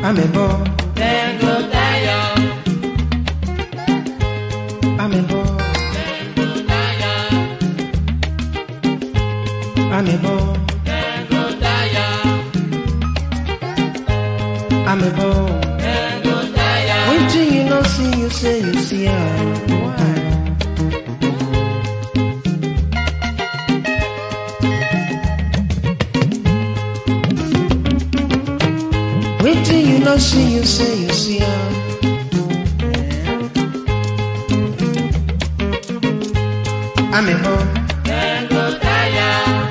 amebo dem go tire, amebo dem go tire, amebo dem go tire, amebo. dem go tire. Wetin you no see, you say you see am. Why? Wetin you no see, you say you see am. Amebo, Dem go tire,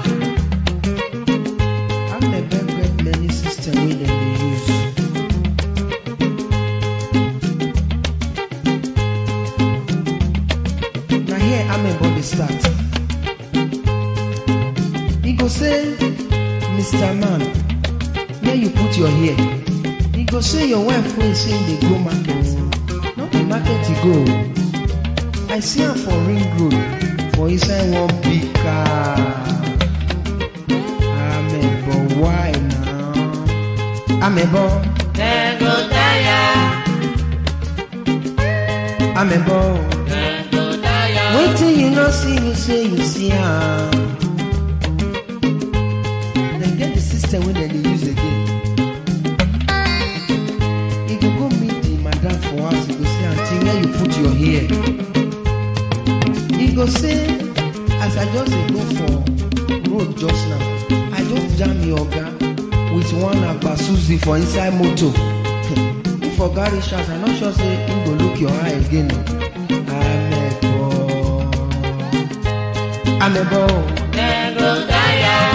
amebo get many system wey dem dey use. Na here amebo dey start. He go say, Mr. Man, where you put your hair? He go say your wife wey say dey go market. No be market you go. I see am for ring road for inside one big car. Amebo, why now? Amebo, dem go tire, amebo. dem go tire. Wetin you no see, you say you see am. Dem get the system wey dem dey use again. You go go meet the madam for house, you go say, aunty, where you put your hair? He go say, as I just dey go for road just now, I just jam your oga with one agba suzy for inside motor. If oga reach house, I no sure say him go look your eye again. o. Amebo. Amebo. Dem go tire,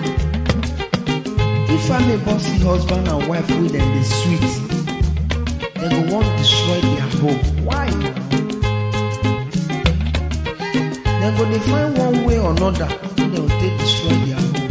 If amebo see husband and wife wey dem dey sweet, dem go wan destroy their home. Why na? Dem go dey find one way or another wey dem go take destroy their home.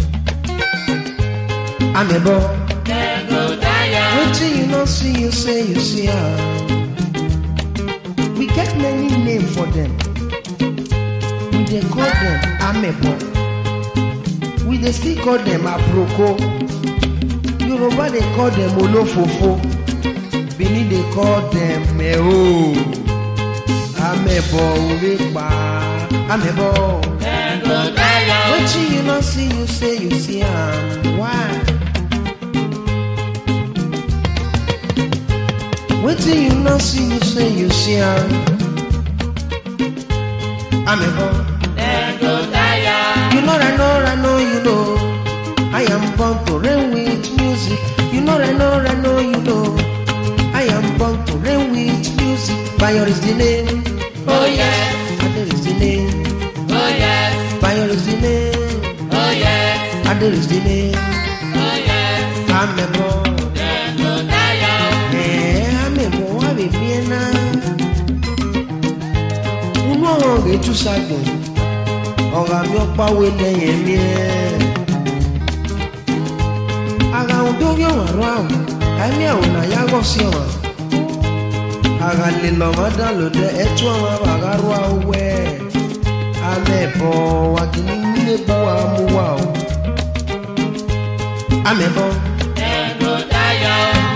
Amebo, dem go tire, wetin you no see, you say you see am. We get many name for dem. We dey call dem amebo. We dey still call dem aproko. Yoruba dey call dem olofofo. Benin dey call dem mero. Amebo orepa. Amebo. dem go tire, Wetin you no see, you say you see am. Why? Wetin you no see, you say you see am. Amebo. dem go tire, You know I know I know you know. I am born to reign with music. You know I know I know you know. I am born to reign with music. Bayo is the name. oh yes, Ade is the name. oh yes, Bayo is the name. oh yes, Ade is the name. oh yes. Amebo. Dem go tire, Eh, amebo wa bebi na. Unu ọ̀rọ̀ rẹ̀ tú sagbọ̀n. Ọ̀rọ̀ àmì ọ̀pá wo lẹ́yìn mi ẹ̀. Ara ohun tó rí ọ̀rọ̀ àrọ́ àwọn, àìní àwọn nàyà rọ̀ sí ọ̀rọ̀. Ara lè lọ́mọ dá lòdẹ ẹtú ọ̀rọ̀ àrà rọ̀ àwẹ̀. Amẹ̀bọ̀ wa kìíní nílé bá wa mú wa o. Amẹ̀bọ̀, dem go tire,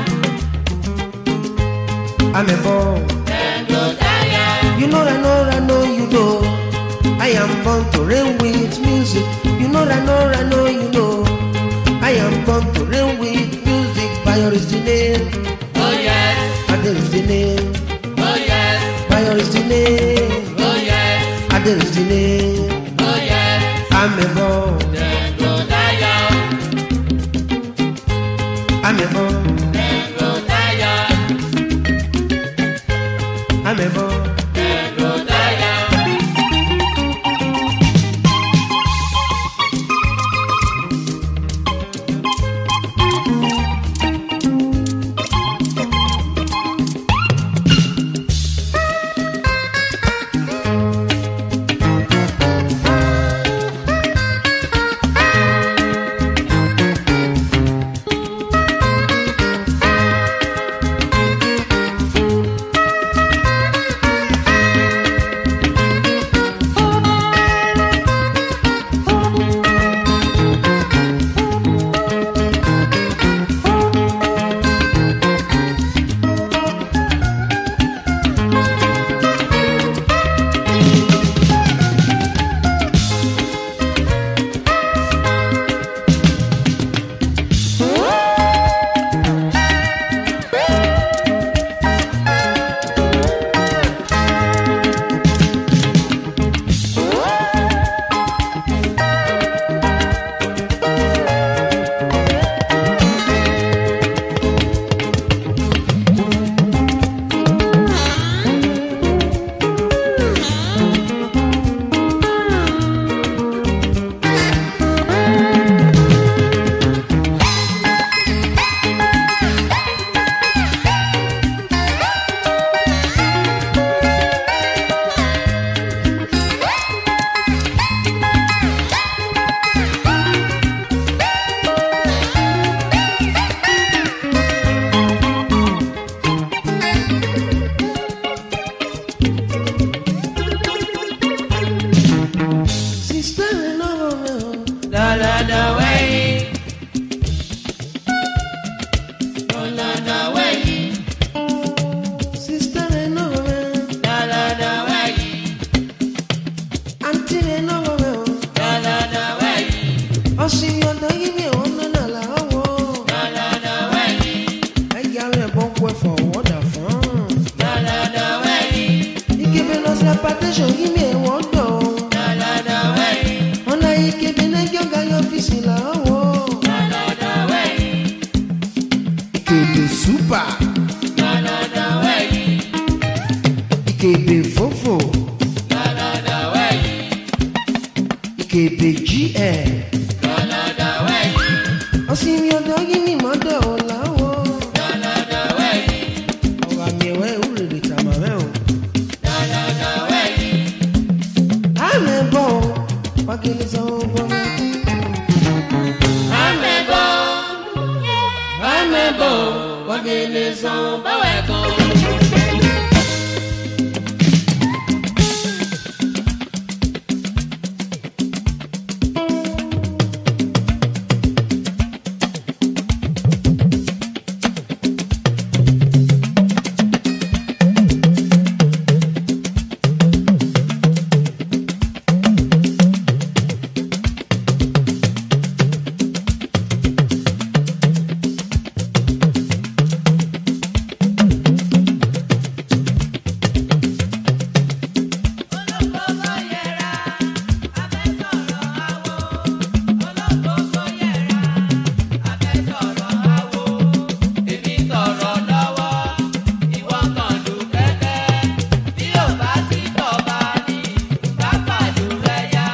amẹ̀bọ̀. dem go tire, You know I know I know you know I am born to reign with music You know I know I know you know I am born to reign with music Bayo is the name oh yes, Ade is the name oh yes, Bayo is the name oh yes, Ade is the name oh yes. Amebo Dem go tire, Amebo dem go tire, Amebo dem go tire. super Lọ́lọ́dọ̀ wẹ̀yìn. ìkèbè fòfò Lọ́lọ́dọ̀ wẹ̀yìn. ìkèbè gl Lọ́lọ́dọ̀ wẹ̀yìn. ọsìnmi ọdọ yìí ni mọdọ ọlàwọ Lọ́lọ́dọ̀ wẹ̀yìn. ọrọ àmì ẹwẹ ìwúrẹ̀lẹ̀ tàmàmẹ́ o Lọ́lọ́dọ̀ wẹ̀yìn. àmì bọ̀ wákìlì sanwó bọ́lá Amẹ́bọ̀. Amẹ́bọ̀. Wọ́gẹ̀lẹ̀ san báwẹ̀ kan. Èmi sọ̀rọ̀ lọ́wọ́, ìwọ kan lù kẹ́kẹ́. Bí ò bá sí tọ̀ba ni, bá pàdúrà yá.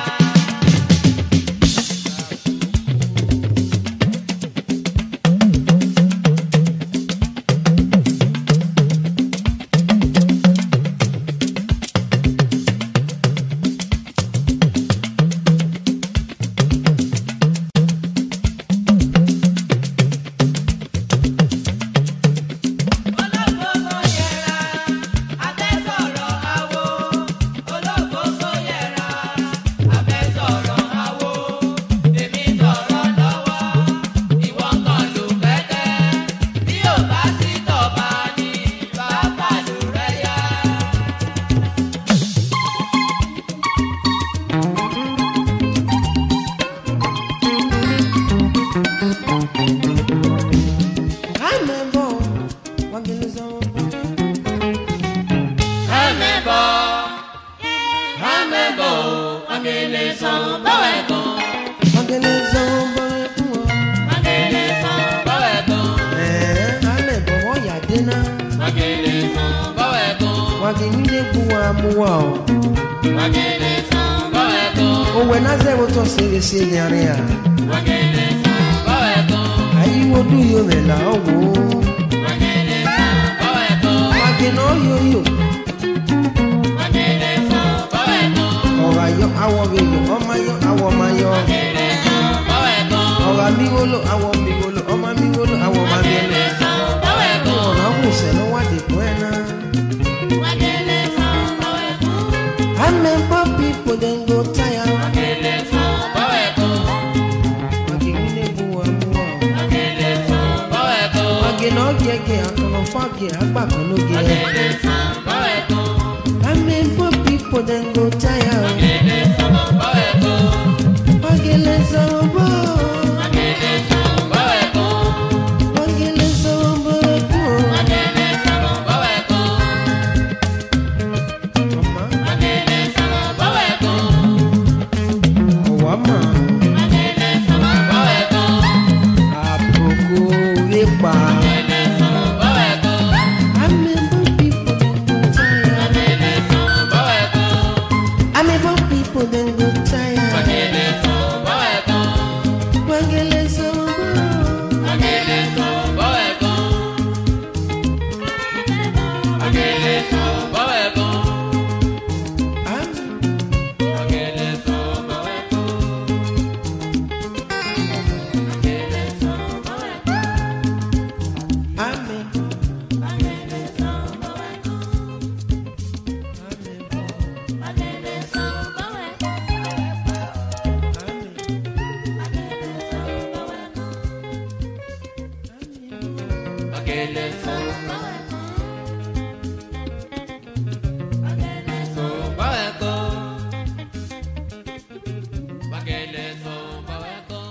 Olófófó yẹra, abẹ́ sọ̀rọ̀ awo. Olófófó yẹra, abẹ́ sọ̀rọ̀ awo. Èmi sọ̀rọ̀ lọ́wọ́, ìwọ kan lù kẹ́kẹ́. Bí ò bá sí tọ̀ba ni, bá pàdúrà yá. àmì bọ̀ wákìlì sanwó bọ́lá. Amẹ́bọ̀, amẹ́bọ̀, wọ́gẹ̀lẹ̀ san báwẹ̀ kan. wákìlì sanwó bọ́lá fún wọn. Wọ́gẹ̀lẹ̀ san báwẹ̀ kan. ẹ̀ẹ́ àmì bọ̀ wọ́n yà dé náà Wọ́gẹ̀lẹ̀ san báwẹ̀ kan. wákìlì ní kú wa mú wa o. Wọ́gẹ̀lẹ̀ san báwẹ̀ kan. òwe náà sẹ́wọ́ tó ṣeré ṣe yàrá yà. Wọ́gẹ̀lẹ̀ san báwẹ̀ kan. àyíwò dùn yóò rẹ̀ là ó wò ó. Wọ́gẹ̀lẹ̀ san báwẹ̀ kan. wákìlì náà yóò yò. Wọ́gẹ̀lẹ̀ san báwẹ̀ kan. ọ̀rọ̀ ayọ̀ awọ bẹ̀ yọ ọmọ ayọ̀ awọ ma yọ. Wọ́gẹ̀lẹ̀ san báwẹ̀ kan. ọ̀rọ̀ mi wolo awọ mi wolo ọmọ mi wolo awọ ma mi wolo. Wọ́gẹ̀lẹ̀ san báwẹ̀ kan. ọ̀nà kù sẹ́nu wá dìbò ẹ̀ náà. Wọ́gẹ̀lẹ̀ san báwẹ̀ kan. àmì bọ̀ pipo dem go tire. Wọ́gẹ̀lẹ̀ san báwẹ̀ kan. wákìlì ní kú wa mú wa o. Wọ́gẹ̀lẹ̀ san báwẹ̀ kan. wákìlì náà gẹ̀gẹ̀ àtọ̀nà fáàgì àgbà kan ló gẹ̀. Wọ́gẹ̀lẹ̀ san báwẹ̀ kan. àmì bọ̀ pipo dem go tire. Wọ́gẹ̀lẹ̀ san báwẹ̀ kan. wákìlì sọ̀rọ̀ bọ̀. Wọ́gẹ̀lẹ̀ san báwẹ̀ kan. wákìlì sọ̀rọ̀ bọ̀ kú o. Wọ́gẹ̀lẹ̀ san báwẹ̀ kan. ọmọ Wọ́gẹ̀lẹ̀ san báwẹ̀ kan. ọ̀wá mọ̀ Wọ́gẹ̀lẹ̀ san báwẹ̀ kan. àbùkù wípa. Wọ́gẹ̀lẹ̀ san báwẹ̀ kan. àmì bọ̀ pipo dem go tire. Wọ́gẹ̀lẹ̀ san báwẹ̀ kan. àmì bọ̀ pipo dem go tire. Wọ́gẹ̀lẹ̀ san báwẹ̀ kan. wákìlì sọ̀rọ̀ bọ̀. Wọ́gẹ̀lẹ̀ san báwẹ̀ kan. Wọ́gẹ̀lẹ̀ san báwẹ̀ kan. àmì Wọ́gẹ̀lẹ̀ san báwẹ̀ kan. Wọ́gẹ̀lẹ̀ san báwẹ̀ kan. àmì Wọ́gẹ̀lẹ̀ san báwẹ̀ kan. àmì bọ̀ Wọ́gẹ̀lẹ̀ san báwẹ̀ kan. àmì. Wọ́gẹ̀lẹ̀ san báwẹ̀ kan. Wọ́gẹ̀lẹ̀ san báwẹ̀ kan. Wọ́gẹ̀lẹ̀ san báwẹ̀ kan.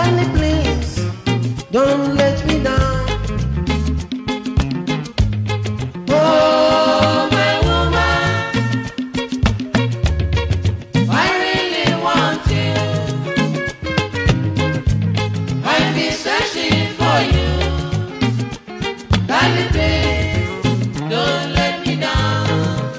Darling, please, don't let me down. Oh, my woman, I really want you. I've been searching for you. Darling, please, don't let me down.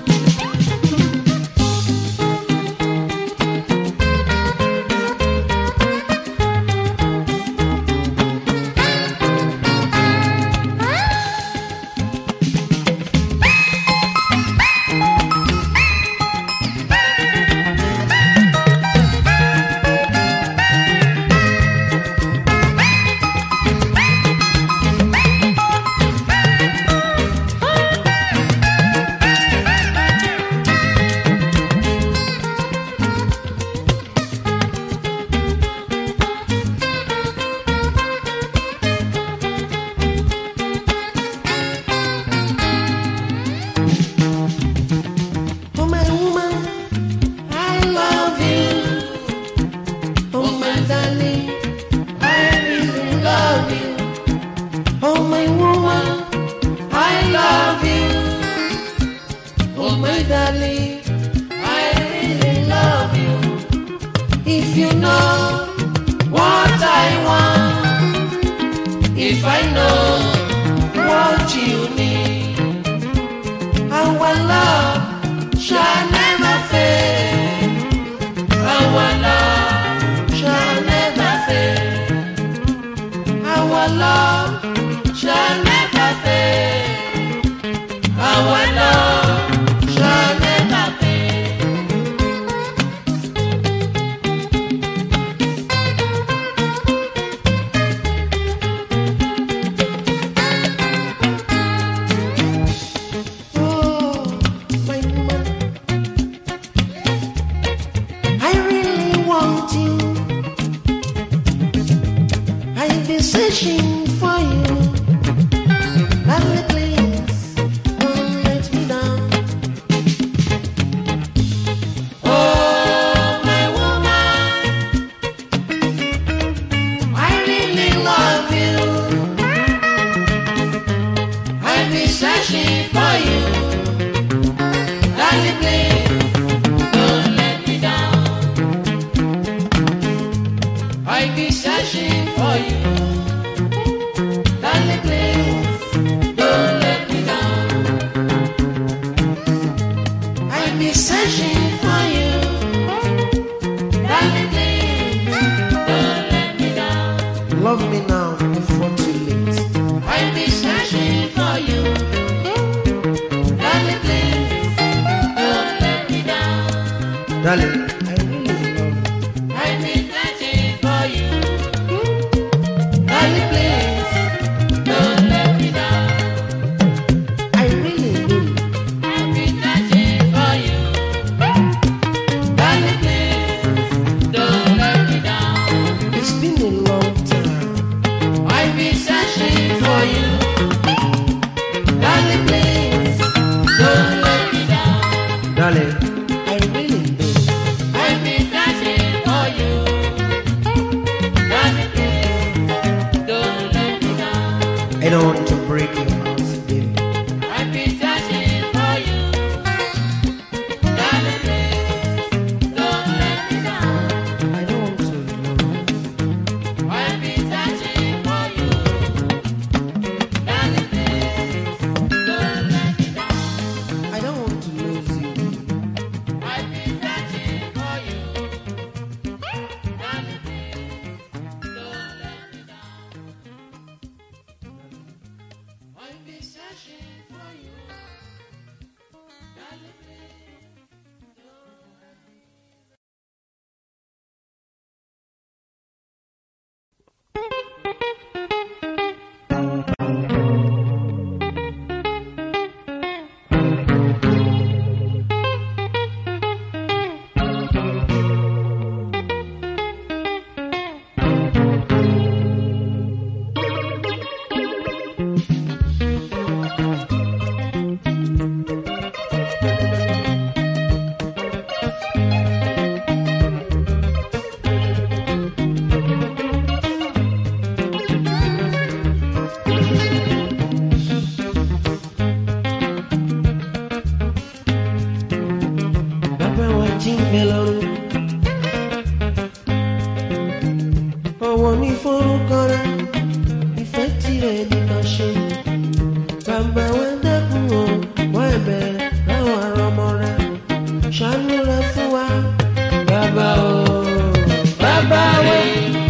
Oh, my woman, I love you. Oh, my darling, I really love you. Oh, my woman, I love you. Oh, my darling, I really love you. If you know what I want, if I know what you need. Our love shall never fade. Our love shall never fade. Our love shall never fade. Our love shall never fade. Oh, my woman, I really want you. I've been searching for you. Darling, please don't let me down. Oh, my woman, I really love you. I've been searching for you. Darling, please, don't let me down. I've been searching for you. Darling, please, don't let me down. I've been searching for you. Darling, please, don't let me down. Love me now before too late. I've been searching for you. Darling, please, don't let me down. Darling, I really love you. I've been searching for you. Darling, please, don't let me down. I really do. I've been searching for you. Darling, please, don't let me down. It's been a long time. ọ̀wọ̀ ní forúkọ rẹ ìfẹ́ tirẹ̀ ní ká ṣe bàbá wa dákun o wọ́n ẹ̀bẹ̀ láwọn ará ọmọ rẹ ṣàánú rẹ fún wa bàbá o bàbá wẹ̀.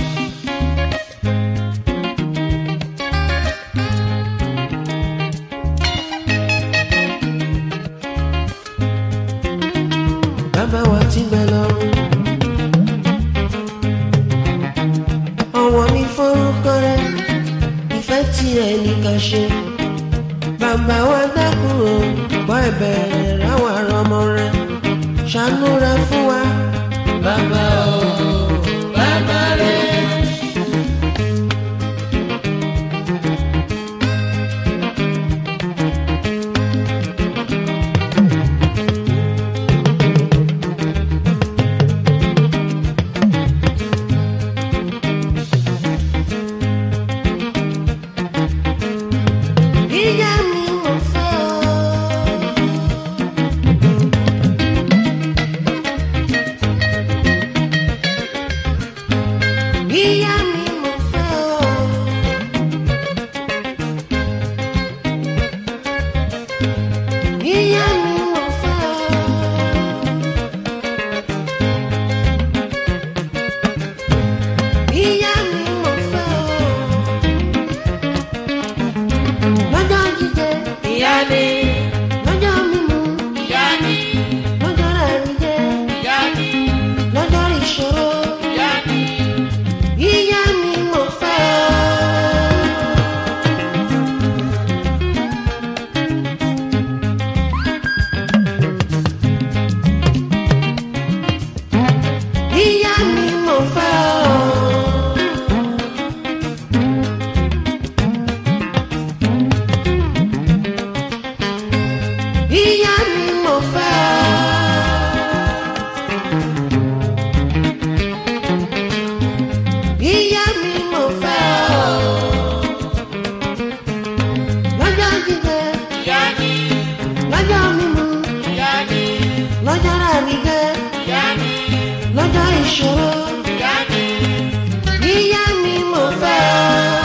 bàbá wa ti gbẹ lọ́rùn. ọ̀wọ̀ ní forúkọ rẹ ìfẹ́ tirẹ̀ ní ká ṣe. bàbá wa dákun o gbọ́ ẹ̀bẹ̀ ráwọn ará ọmọ rẹ ṣàánú rẹ fún wa. bàbá o bàbá rẹ. Ìyá mi mo fẹ́ ọ. Ìyá mi mo fẹ́ ọ. Ìyá mi mo fẹ́ ọ. Ìyá mi mo fẹ́ ọ. Lọ́jọ́ jíjẹ, ìyá ni lọ́jọ́ mímu, ìyá ni lọ́jọ́ rẹ̀rí jẹ, ìyá ni lọ́jọ́ ìṣòro. ìyá ni Ìyá mi mo fẹ́ ọ. Ìyá mi mo fẹ́ ọ. Ìyá mi mo fẹ́ ọ. Ìyá mi mo fẹ́ ọ. Lọ́jọ́ jíjẹ, ìyá ni lọ́jọ́ mímu, ìyá ni lọ́jọ́ rẹ̀rí jẹ, ìyá ni lọ́jọ́ ìṣòro. ìyá ni Ìyá mi mo fẹ́ ọ.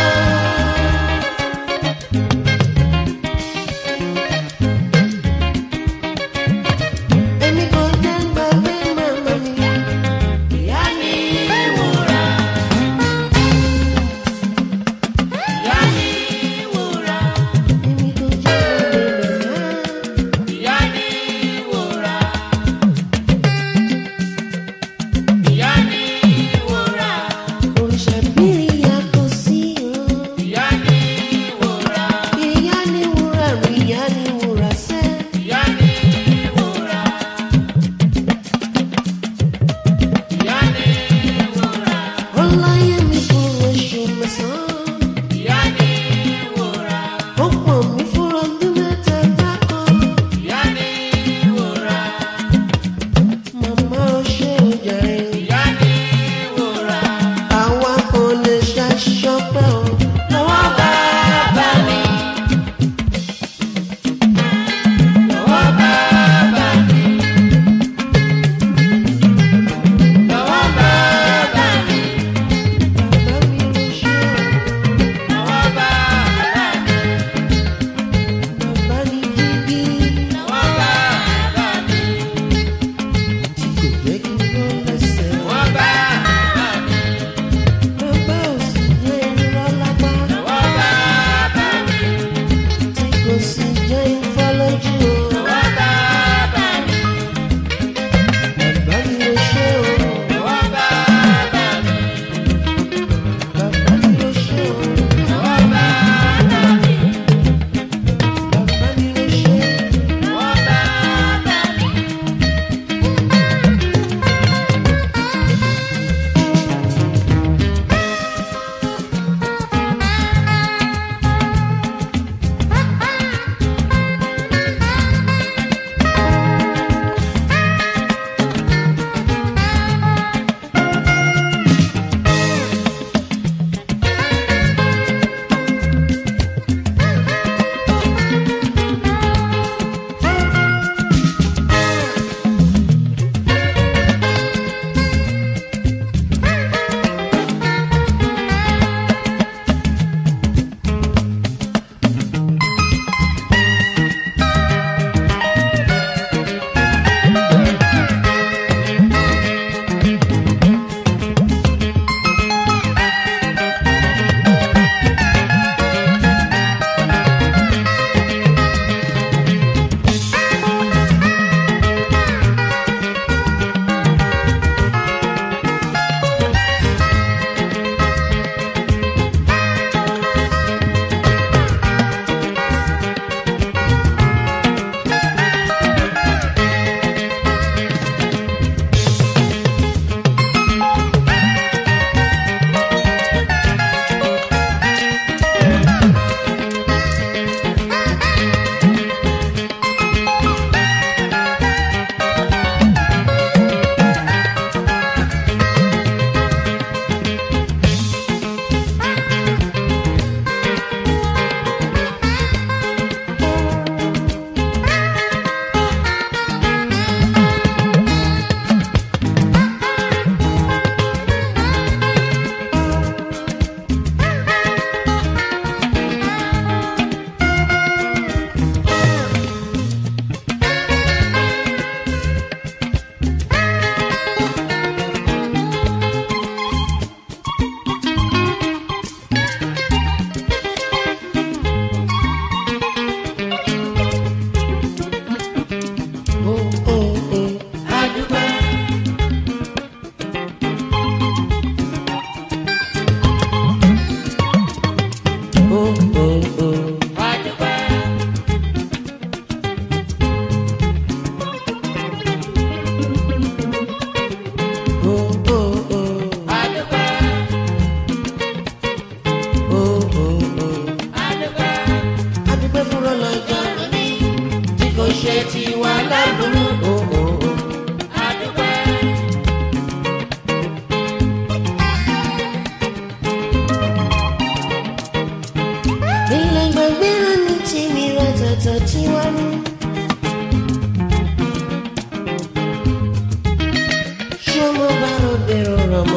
Èmi kò jẹ́ gbàgbé màmá mi. ìyá ni wúrà ìyá ni wúrà Èmi kò jẹ́ gbàgbé màmá. ìyá ni wúrà ìyá ni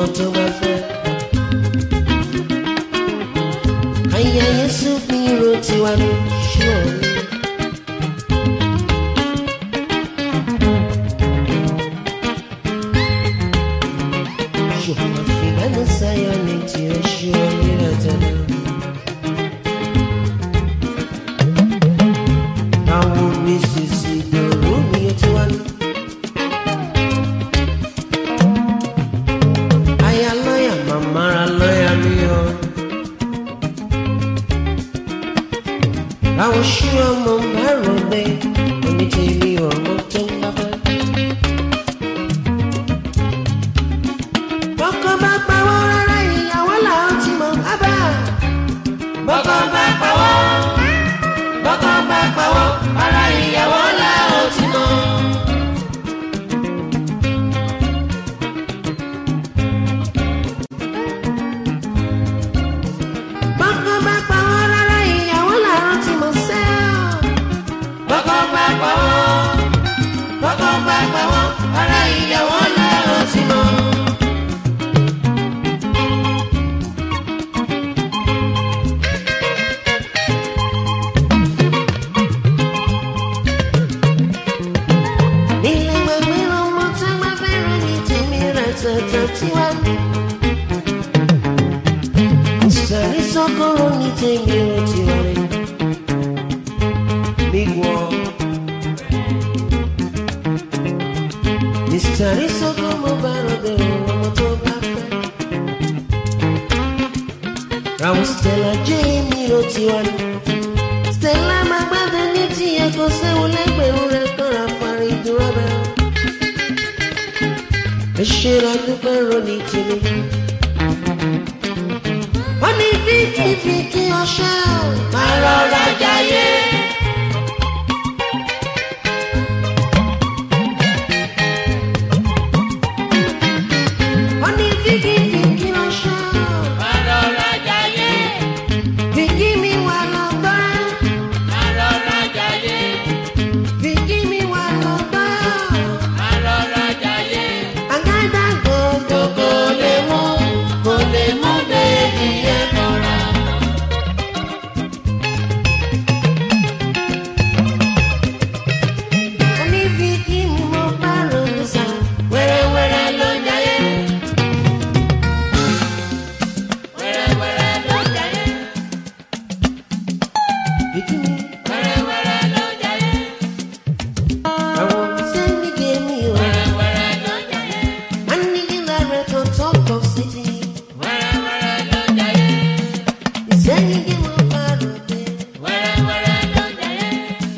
tó bá fẹ́. Aya Yéṣu fi ro tiwa ní ṣọ́ọ̀rì. Ṣùgbọ́n fìgbàgbọ́ sáyọ̀ ní tirẹ̀ ṣọ́ọ̀rì rẹ̀ tẹ̀lé. Àwọn mi sì sì dòrò mi ó ti wá ní. Aya lọ́yà màmá ra lọ́yà mi o. Àwọn ṣú ọmọ bá ròde, onítìrí ọmọ tó ń bá bá. Bọ́kọ bá pawọ́ rárá ìyàwó làwọn ti mọ̀ bábà. bọ́kọ́ bá pawọ́ bọ́kọ́ bá pawọ́ ara ìyàwó la ó ti mọ̀. Bọ́kọ bá pawọ́ rárá ìyàwó làwọn ti mọ̀ sẹ́ọ̀. bọ́kọ́ bá pawọ́ bọ́kọ́ bá pawọ́ ara ìyàwó la ó ti mọ̀. Nílé gbàgbé ọmọ tó bá fẹ́ràn ní tèmi rẹ̀ tẹ̀tẹ̀ tiwa. Sẹ̀rí sọ́kọ́rọ́ ní tèmi rẹ̀ tiwa rẹ̀. Big one. Mr. Isoko mo bá rọ̀dẹ̀ ọmọ tó bá fẹ́. Ràwọ̀ Stella jẹ́ mi rò tiwa ni. Stella máa gbádùn ní tiẹ̀ kó séwu lẹ́gbẹ̀rún rẹ̀ kọ́ra parí dúró bẹ́ẹ̀. Ẹ ṣe ra dúpẹ́ ronì tèmi. Wọ́n ní fíkìfíkì ọṣẹ́ ò. máa rọra jayé. Wọ́n ní fíkìfíkì ọṣẹ́ ò. máa rọra jayé. Fíkì mi wà lọ́gbọ́n. máa rọra jayé. Fíkì mi wà lọ́gbọ́n. máa rọra jayé. Àgádá gbogbo kò lè mú kò lè mú bèbí yẹn mọ́ra. onífíkì mi mo bá ronú sàn. wẹ́rẹ́wẹ́rẹ́ ló ń jayé. wẹ́rẹ́wẹ́rẹ́ ló ń jayé. Fíkì mi wẹ́rẹ́wẹ́rẹ́ ló ń jayé. àwọn sẹ́ni gèmí o. wẹ́rẹ́wẹ́rẹ́ ló ń jayé. Managing director talk of city. wẹ́rẹ́wẹ́rẹ́ ló ń jayé. Ìsẹ́yìn gé mo bá ròde. wẹ́rẹ́wẹ́rẹ́ ló ń jayé.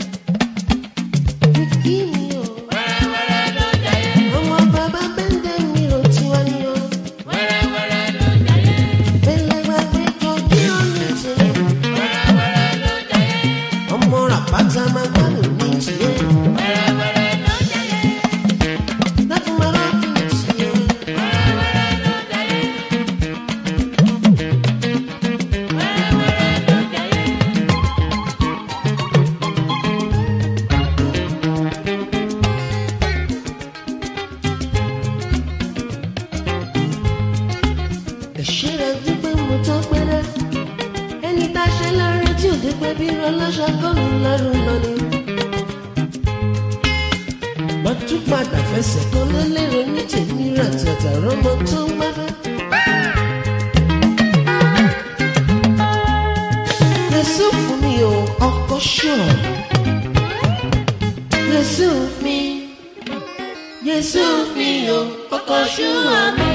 Fíkì mi o. wẹ́rẹ́wẹ́rẹ́ ló ń jayé. Ọmọ bàbá bẹ́ndẹ̀ mi ò tiwa ni o. wẹ́rẹ́wẹ́rẹ́ ló ń jayé. Bẹ́lẹ̀ gbàgbé kojú ọ̀nà tìlẹ̀. wẹ́rẹ́wẹ́rẹ́ ló ń jayé. Ọmọ ràpátá máa gbádùn ní tiẹ̀. wẹ́rẹ́wẹ́rẹ́ ló ń jayé. Láti máa rọ́ọ̀kì ní tiẹ̀. wẹ́rẹ́wẹ́rẹ́ ló ń jayé. wẹ́rẹ́wẹ́rẹ́ ló ń jayé. Ẹ̀ṣẹ́ rẹ̀ dúpẹ́ mo tán pẹ́rẹ́. Ẹni tá a ṣe lọ́rẹ́ tí ò dúpẹ́ bí ọlọ́ṣà kọ́nù lọ́rùn lọ́ni. Má tún padà fẹsẹ̀ kan lélẹ́rọ ní tèmi rà tàtà rọ́mọ tó ń gbáfẹ́. Yẹ̀sù fún mi o, ọkọ ṣọ̀. Yẹ̀sù mi, Yẹ̀sù mi o, ọkọ ṣọ̀ mi.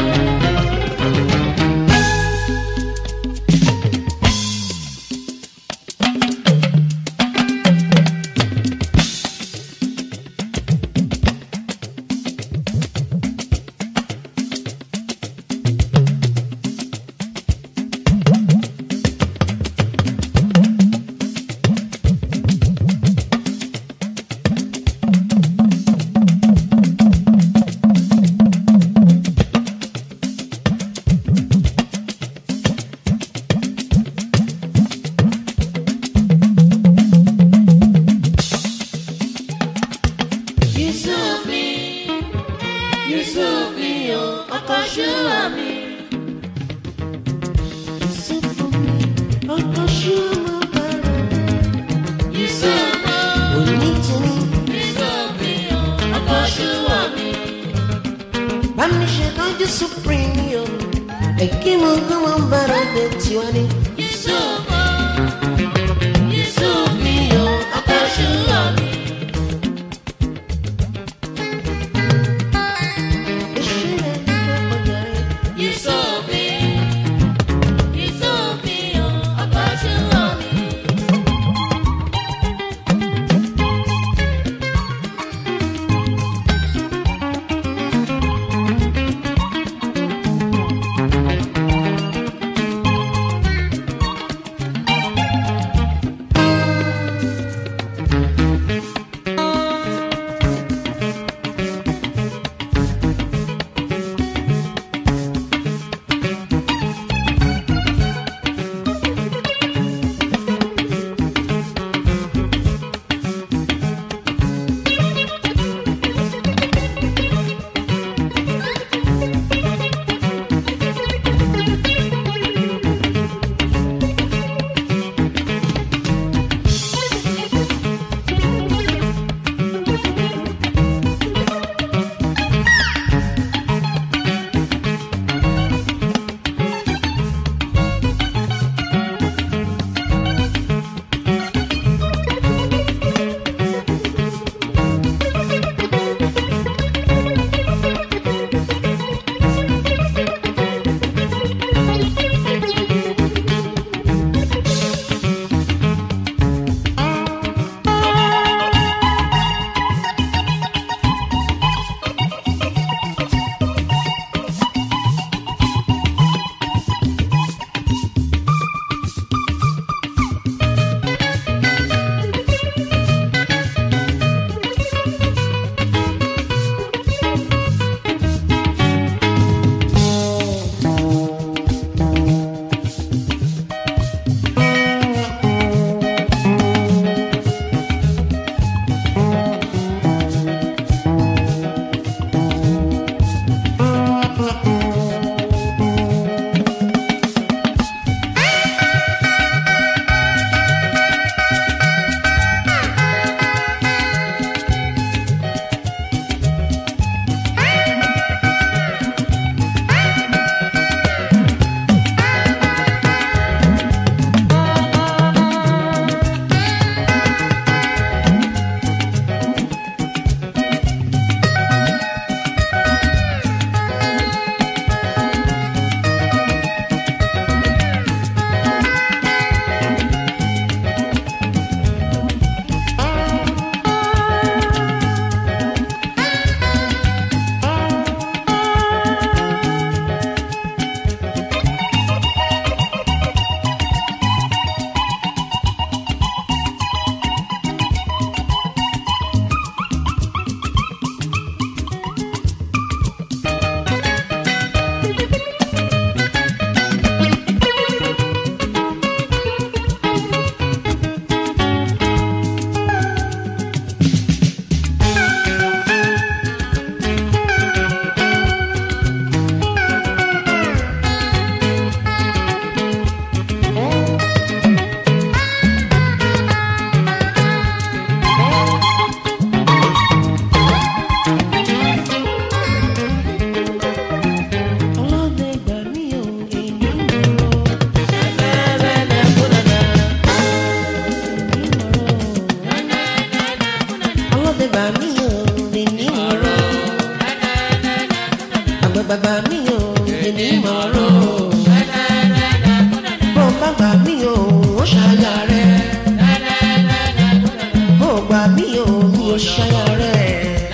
supreme yo. Ekimo kama mbara de tiwani. Yusufu, Yusuf mi o, ọkọ ṣùgbọ́n mi. Yusuf mi, Yusuf mi o, ọkọ ṣùgbọ́n mi. Ọlọ́dẹ gbà mí o, èmi mọ̀ ọ́. Ọlọ́dẹ gbà mí o, èmi mọ̀ ọ́. Àgbàgbà gbà mí o, èmi mọ̀ ọ́. Bó bá gbà mí o, ó ṣàyà rẹ̀. Bó gbà mí o, mi ò ṣàyà rẹ̀.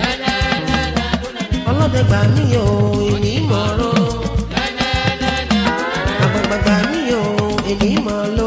Ọlọ́dẹ gbà mí o, èmi mọ̀ ọ́. Àgbàgbà gbà mí o, èmi mọ̀ ọ́.